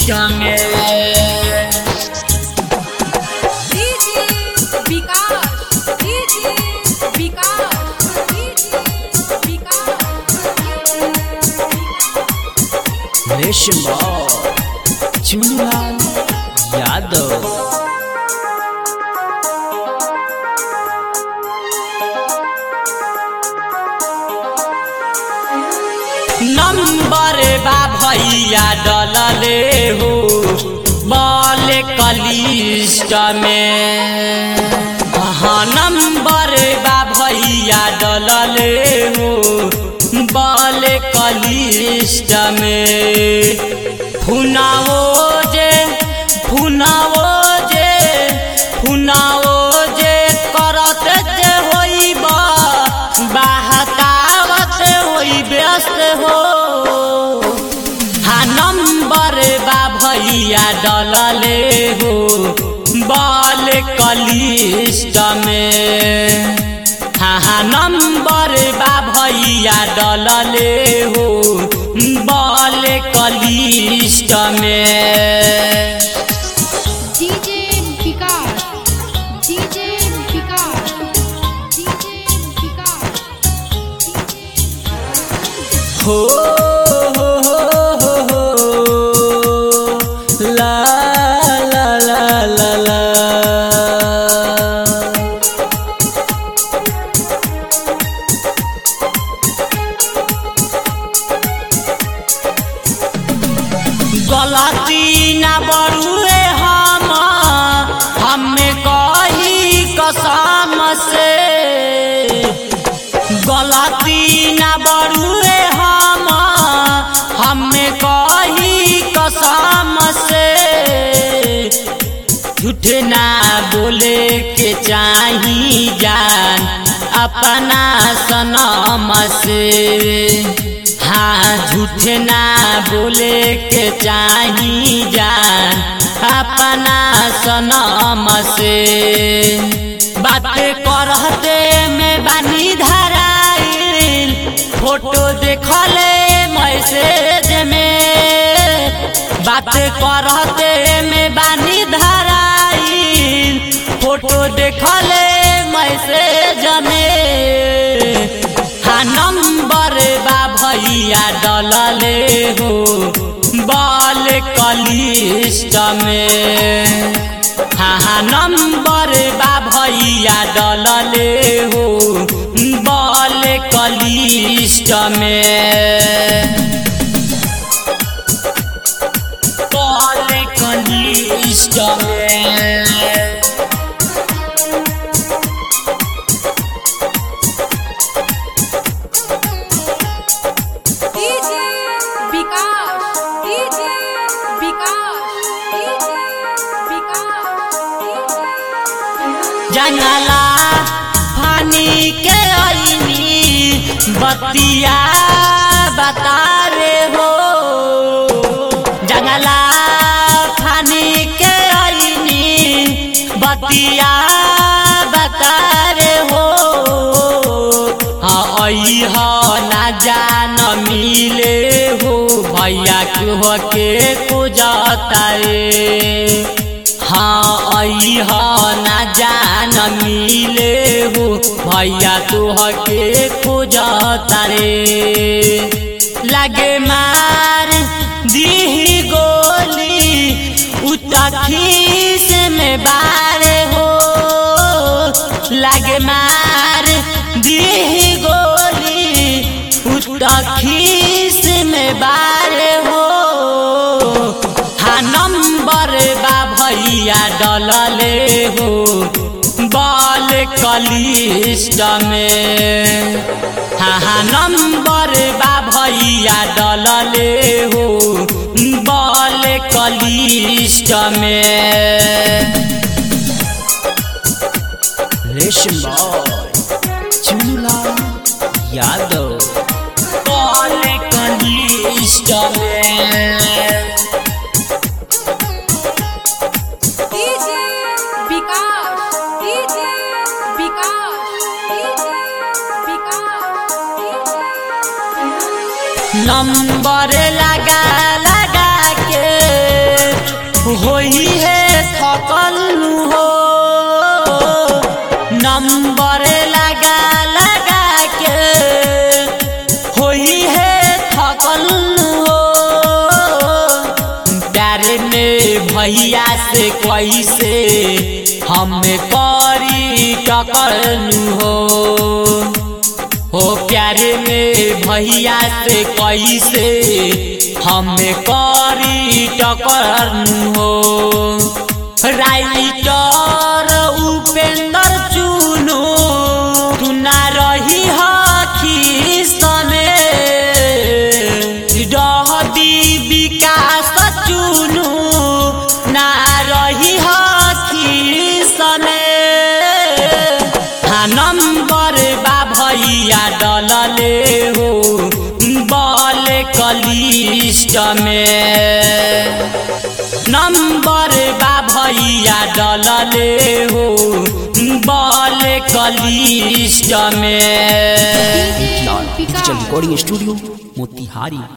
में DJ Vikas DJ Vikas DJ Vikas Resham Chunlal Yadav number बा भैया डलले हो बल कलिष्ट में हाँ नंबर बा भैया डलले हो बल कलिष्ट में फुनाओ जे फुनाओ जे फुनाओ जे करत जे होइबा बहकावत होई व्यस्त हो हा नंबर बा भैया डलले हो बल कलिष्ट में हा हा नंबर बा भैया डलले हो बल कलिष्ट में DJ Vikas DJ Vikas DJ Vikas हो हो हो हो हो ला ला ला ला ला गलती ना बड़ुए हम हमें कही कसम से गलती ना बड़ुए हम हमें कही कसम से झूठ ना बोले के चाही जान अपना सनम से हाँ झूठ ना बोले के चाही जान अपना सनम से बात करते में बानी धराइल फोटो देखले मैसेज में बात करते में बानी धराइल फोटो देखले मैसेज में हा नंबर बा भैया डलले हो बल कलिष्ट में हा हा नंबर बा भैया डलले हो बल कलिष्ट में बल कलिष्ट में DJ Vikas DJ Vikas DJ Vikas जंगला फानी के आईनी बतिया बता रे हो जंगला फानी के आईनी बतिया बता रे हो हाँ आई हो ना जान मिले हो भैया के के को जाता रे हाँ आई हो ना जान मिले हो भैया तू के खोजता रे लगे मार दी गोली उतखीस में बार हो लगे मार दी गोली उतखीस में बार हो हा नंबर बा भैया डलले हो बल कलिष्ट में हा हा नंबर बा भैया डलले हो बल कलिष्ट में रेशम चुनुला यादव बल कलिष्ट में DJ Vikas DJ Vikas DJ Vikas number लगा लगा के होई है थकल हो नंबर लगा लगा के होई है थकल हो प्यारे में भैया से कैसे हम करी टकरनु हो हो प्यारे में भैया से कैसे हम करी टकरनु हो राइटर उपेंद्र चुनु तू ना रही हखी सने रहदी विकास चुनु ना रही हखी सने हाँ नंबर बा भैया डलले हो बल कलिस्ट में नंबर बा भैया डलले हो बल कलिस्ट में DJ digital Vikas recording studio Motihari